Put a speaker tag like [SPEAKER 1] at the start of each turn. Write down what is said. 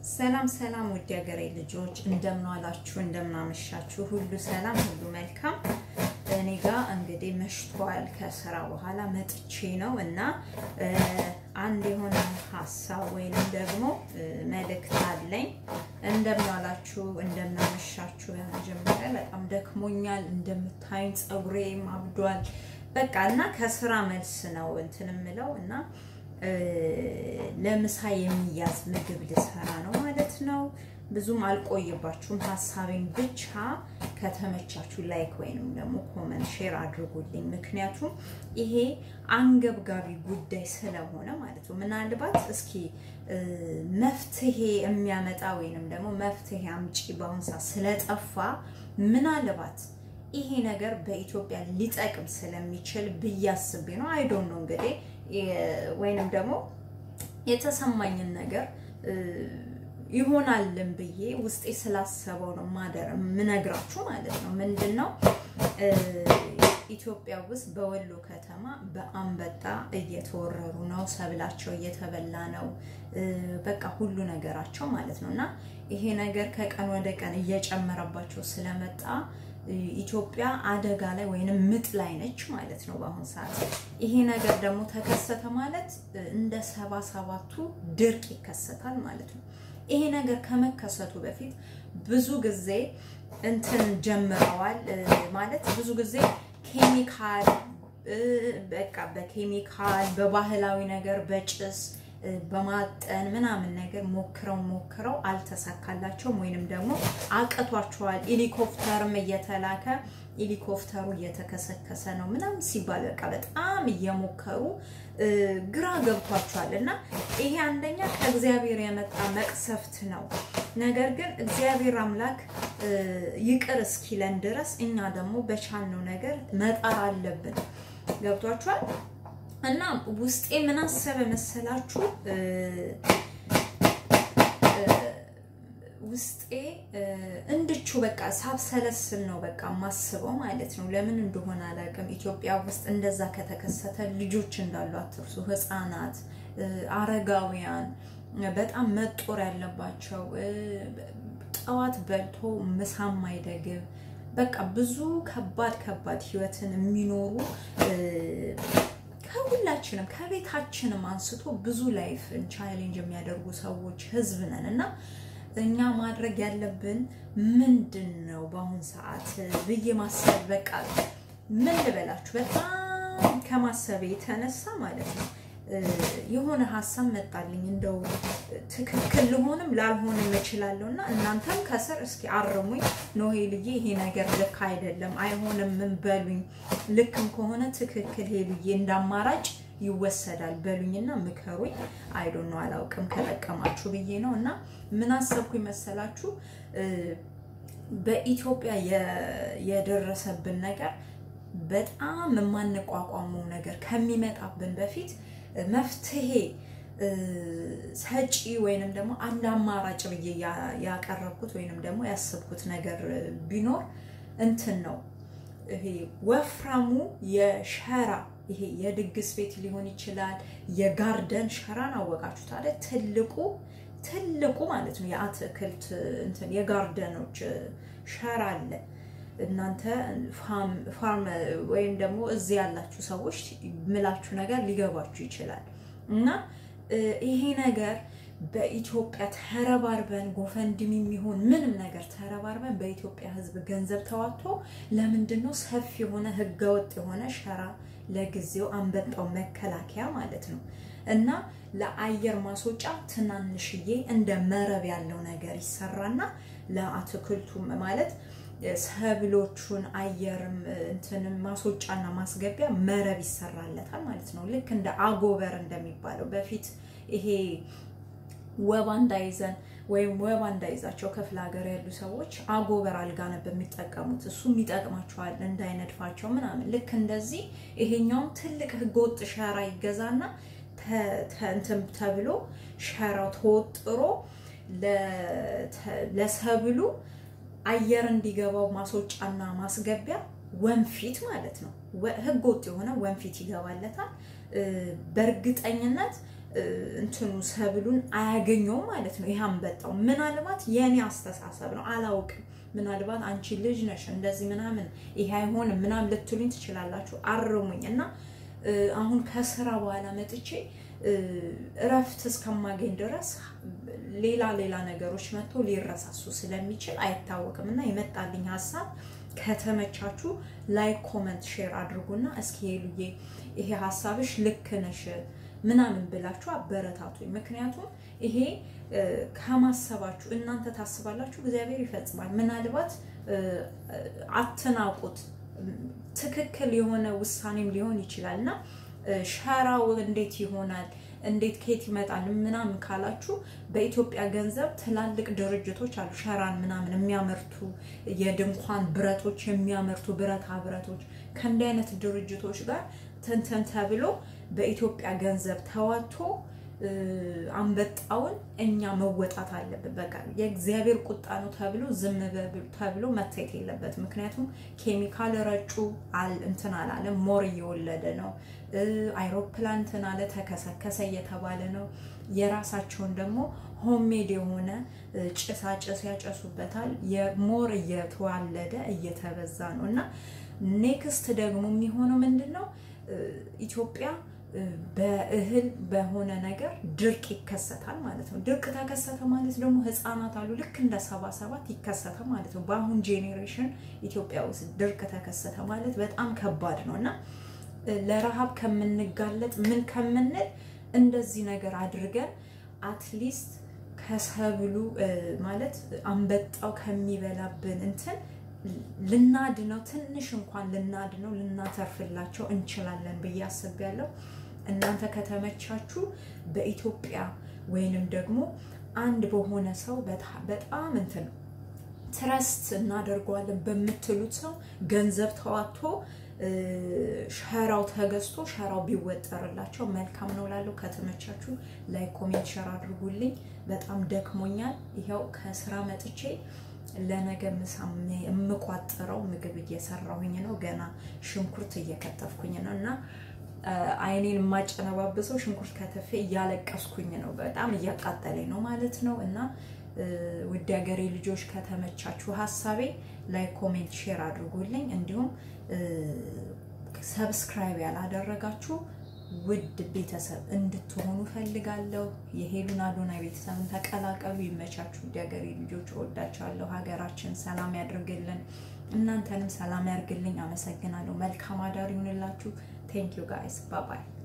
[SPEAKER 1] ሰላም ሰላም ውድ ሀገሬ ልጆች እንደምን ዋላችሁ፣ እንደምን አመሻችሁ። ሁሉ ሰላም፣ ሁሉ መልካም። እኔ ጋር እንግዲህ መሽቷል። ከስራ በኋላ መጥቼ ነው እና አንድ የሆነ ሀሳብ ወይንም ደግሞ መልእክት አለኝ። እንደምን ዋላችሁ፣ እንደምን አመሻችሁ። በመጀመሪያ በጣም ደክሞኛል። እንደምታዩኝ ፀጉሬም አብዷል። በቃ እና ከስራ መልስ ነው እንትን የምለው እና ለምሳ የሚያዝ ምግብ ልሰራ ነው ማለት ነው። ብዙም አልቆይባችሁም። ሀሳቤን ብቻ ከተመቻችሁ ላይክ ወይንም ደግሞ ኮመንት ሼር አድርጉልኝ። ምክንያቱም ይሄ አንገብጋቢ ጉዳይ ስለሆነ ማለት ነው። ምናልባት እስኪ መፍትሄ የሚያመጣ ወይንም ደግሞ መፍትሄ አምጪ በአሁን ሰዓት ስለጠፋ ምናልባት ይሄ ነገር በኢትዮጵያ ሊጠቅም ስለሚችል ብዬ አስቤ ነው። አይዶን ነው እንግዲህ ወይንም ደግሞ የተሰማኝን ነገር ይሆናልን ብዬ ውስጤ ስላሰበው ነው ማደር የምነግራችሁ ማለት ነው። ምንድን ነው ኢትዮጵያ ውስጥ በወሎ ከተማ በአንበጣ እየተወረሩ ነው። ሰብላቸው እየተበላ ነው። በቃ ሁሉ ነገራቸው ማለት ነው እና ይሄ ነገር ከቀን ወደ ቀን እየጨመረባቸው ስለመጣ ኢትዮጵያ አደጋ ላይ ወይንም ምጥ ላይ ነች ማለት ነው በአሁኑ ሰዓት። ይሄ ነገር ደግሞ ተከሰተ ማለት እንደ ሰባ ሰባቱ ድርቅ ይከሰታል ማለት ነው። ይሄ ነገር ከመከሰቱ በፊት ብዙ ጊዜ እንትን ጀምረዋል ማለት ብዙ ጊዜ ኬሚካል በቃ በኬሚካል በባህላዊ ነገር በጭስ በማጠን ምናምን ነገር ሞክረው ሞክረው አልተሳካላቸውም፣ ወይንም ደግሞ አቅቷቸዋል። ሄሊኮፕተርም እየተላከ ሄሊኮፕተሩ እየተከሰከሰ ነው ምናምን ሲባል በቃ በጣም እየሞከሩ ግራ ገብቷቸዋል። እና ይሄ አንደኛ ከእግዚአብሔር የመጣ መቅሰፍት ነው። ነገር ግን እግዚአብሔር አምላክ ይቅር እስኪለን ድረስ እኛ ደግሞ በቻልነው ነገር መጣር አለብን። ገብቷችኋል? እና ውስጤ ምን አሰበ መሰላችሁ? ውስጤ እንድቹ በቃ ሳብሰለስል ነው በቃ ማስበው ማለት ነው። ለምን እንደሆነ አላውቅም። ኢትዮጵያ ውስጥ እንደዛ ከተከሰተ ልጆች እንዳሉ አትርሱ። ሕፃናት፣ አረጋውያን በጣም መጦር ያለባቸው ጠዋት በልቶ ምሳም አይደግብ በቃ ብዙ ከባድ ከባድ ህይወትን የሚኖሩ ከሁላችንም ከቤታችንም አንስቶ ብዙ ላይፍን ቻሌንጅ የሚያደርጉ ሰዎች ህዝብ ነን እና እኛ ማድረግ ያለብን ምንድን ነው በአሁን ሰዓት ብዬ ማሰብ በቃ ምን ልበላችሁ፣ በጣም ከማሰብ የተነሳ ማለት ነው የሆነ ሀሳብ መጣልኝ። እንደው ትክክል ልሆንም ላልሆንም እችላለሁ እና እናንተም ከስር እስኪ አርሙኝ። ኖሄልዬ ይሄ ነገር ልክ አይደለም አይሆንም ምን በሉኝ። ልክም ከሆነ ትክክል ሄሉዬ እንዳማራጭ ይወሰዳል በሉኝና ምከሩኝ። አይዶን ነው አላውቅም፣ ከጠቀማችሁ ብዬ ነው እና ምን አሰብኩኝ መሰላችሁ በኢትዮጵያ የደረሰብን ነገር በጣም የማንቋቋመው ነገር ከሚመጣብን በፊት መፍትሄ ሰጪ ወይንም ደግሞ አንድ አማራጭ ብዬ ያቀረብኩት ወይንም ደግሞ ያሰብኩት ነገር ቢኖር እንትን ነው። ይሄ ወፍራሙ የሸራ ይሄ የድግስ ቤት ሊሆን ይችላል። የጋርደን ሸራን አወቃችሁት አለ ትልቁ ትልቁ ማለት ነው። የአትክልት እንትን የጋርደኖች ሸራ አለ። እናንተ ፋርም ወይም ደግሞ እዚህ ያላችሁ ሰዎች ምላችሁ ነገር ሊገባችሁ ይችላል። እና ይሄ ነገር በኢትዮጵያ ተረባርበን ጎፈንድም የሚሆን ምንም ነገር ተረባርበን በኢትዮጵያ ሕዝብ ገንዘብ ተዋጥቶ ለምንድን ነው ሰፊ የሆነ ህገወጥ የሆነ ሸራ ለጊዜው አንበጣው መከላከያ ማለት ነው እና ለአየር ማስወጫ ትናንሽዬ እንደ መረብ ያለው ነገር ይሰራና ለአትክልቱም ማለት ሰብሎቹን አየርም እንትንም ማስወጫና ማስገቢያ መረብ ይሰራለታል ማለት ነው። ልክ እንደ አጎበር እንደሚባለው በፊት ይሄ ወባ እንዳይዘን ወይም ወባ እንዳይዛቸው ክፍለ ሀገር ያሉ ሰዎች አጎበር አልጋ ነበር የሚጠቀሙት። እሱም ይጠቅማቸዋል እንዳይነድፋቸው ምናምን። ልክ እንደዚህ ይሄኛውም ትልቅ ህገወጥ ሸራ ይገዛና እንትን ተብሎ ሸራው ተወጥሮ ለሰብሉ አየር እንዲገባው ማስወጫና ማስገቢያ ወንፊት ማለት ነው። ህገ ወጥ የሆነ ወንፊት ይገባለታል። በእርግጠኝነት እንትኑ ሰብሉን አያገኘውም ማለት ነው። ይህ አንበጣው ምናልባት የኔ አስተሳሰብ ነው፣ አላውቅም። ምናልባት አንቺ ልጅ ነሽ እንደዚህ ምናምን ይሄ አይሆንም ምናምን ልትሉኝ ትችላላችሁ። አርሙኝ እና አሁን ከስራ በኋላ መጥቼ እረፍት እስከማገኝ ድረስ ሌላ ሌላ ነገሮች መጥቶ ሊረሳሱ ስለሚችል አይታወቅም እና የመጣልኝ ሀሳብ ከተመቻችሁ ላይክ፣ ኮመንት፣ ሼር አድርጉና እስኪ ሄሉዬ ይሄ ሀሳብሽ ልክ ነሽ ምናምን ብላችሁ አበረታቱኝ። ምክንያቱም ይሄ ከማሰባችሁ እናንተ ታስባላችሁ፣ እግዚአብሔር ይፈጽማል። ምናልባት አትናቁት፣ ትክክል የሆነ ውሳኔም ሊሆን ይችላል እና ሸራው እንዴት ይሆናል እንዴት ከየት ይመጣል ምናምን ካላችሁ በኢትዮጵያ ገንዘብ ትላልቅ ድርጅቶች አሉ፣ ሸራን ምናምን የሚያመርቱ የድንኳን ብረቶች የሚያመርቱ ብረታ ብረቶች ከእንዲህ አይነት ድርጅቶች ጋር ትንትን ተብሎ በኢትዮጵያ ገንዘብ ተዋጥቶ አንበጣውን እኛ መወጣት አለብን። በቃ የእግዚአብሔር ቁጣ ነው ተብሎ ዝም ተብሎ መታየት የለበት። ምክንያቱም ኬሚካል ረጩ እንትን አላለ፣ ሞር እየወለደ ነው። አይሮፕላን እንትን አለ ተከሰከሰ እየተባለ ነው። የራሳቸውን ደግሞ ሆሜድ የሆነ ጭሳጭስ ያጨሱበታል። የሞር እየተዋለደ እየተበዛ ነው እና ኔክስት ደግሞ የሚሆነው ምንድን ነው ኢትዮጵያ በእህል በሆነ ነገር ድርቅ ይከሰታል ማለት ነው። ድርቅ ተከሰተ ማለት ደግሞ ህፃናት አሉ ልክ እንደ ሰባ ሰባት ይከሰተ ማለት ነው። በአሁን ጄኔሬሽን ኢትዮጵያ ውስጥ ድርቅ ተከሰተ ማለት በጣም ከባድ ነው እና ለረሃብ ከምንጋለጥ ምን ከምንል እንደዚህ ነገር አድርገን አትሊስት ከሰብሉ ማለት አንበጣው ከሚበላብን እንትን ልናድነው ትንሽ እንኳን ልናድነው ልናተርፍላቸው እንችላለን ብዬ አስቤያለሁ። እናንተ ከተመቻችሁ በኢትዮጵያ ወይንም ደግሞ አንድ በሆነ ሰው በጣም እንትን ትረስት እናደርገዋለን በምትሉት ሰው ገንዘብ ተዋጥቶ ሸራው ተገዝቶ ሸራው ቢወጠርላቸው መልካም ነው ላለው። ከተመቻችሁ ላይ ኮሜንት ሸር አድርጉልኝ። በጣም ደክሞኛል። ይኸው ከስራ መጥቼ ለነገ ምሳ የምቋጥረው ምግብ እየሰራሁኝ ነው። ገና ሽንኩርት እየከተፍኩኝ ነው እና አይኔን የማጨነባብሰው ሽንኩርት ከተፌ እያለቀስኩኝ ነው። በጣም እያቃጠለኝ ነው ማለት ነው እና ውድ ሀገሬ ልጆች ከተመቻችሁ ሀሳቤ ላይ ኮሜንት ሼር አድርጉልኝ። እንዲሁም ሰብስክራይብ ያላደረጋችሁ ውድ ቤተሰብ እንድትሆኑ ፈልጋለሁ። የሄሉን አዶናይ ቤተሰብን ተቀላቀሉ። ይመቻችሁ። ውድ ሀገሬ ልጆች እወዳችኋለሁ። ሀገራችን ሰላም ያድርግልን፣ እናንተንም ሰላም ያርግልኝ። አመሰግናለሁ። መልካም አዳር ይሁንላችሁ። ቴንክ ዩ ጋይስ ባባይ